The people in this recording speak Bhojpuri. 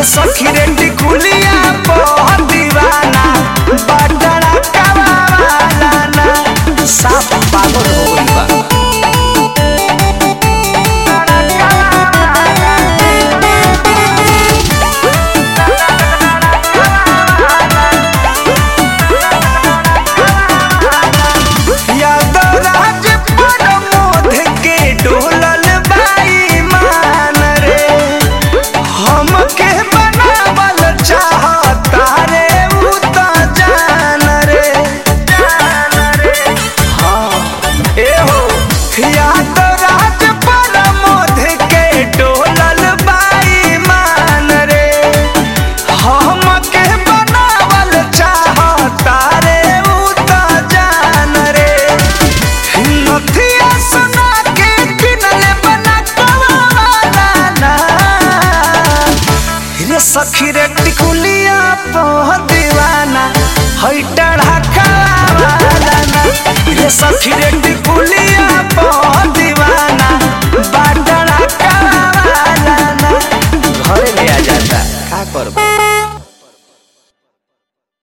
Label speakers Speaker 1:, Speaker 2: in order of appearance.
Speaker 1: सखी रे टिकुलिया पर दीवाना बटड़ा कवाला ना साफ पागल हो गइल बा यादवराज प्रमोद के डोलल बाई मान रे हमके बनावल चाहता रे उ त जान रे हाँ ए हो यादवराज प्रमोद के डोलल बाई मान रे हमके बनावल चाहता रे उ त जान रे नथिया सुना के किनले बना कवाला ना रे सखी रे टिकुलिया पह दीवाना हई टढ़ा कवाला ना रे सखी रे टिकुलिया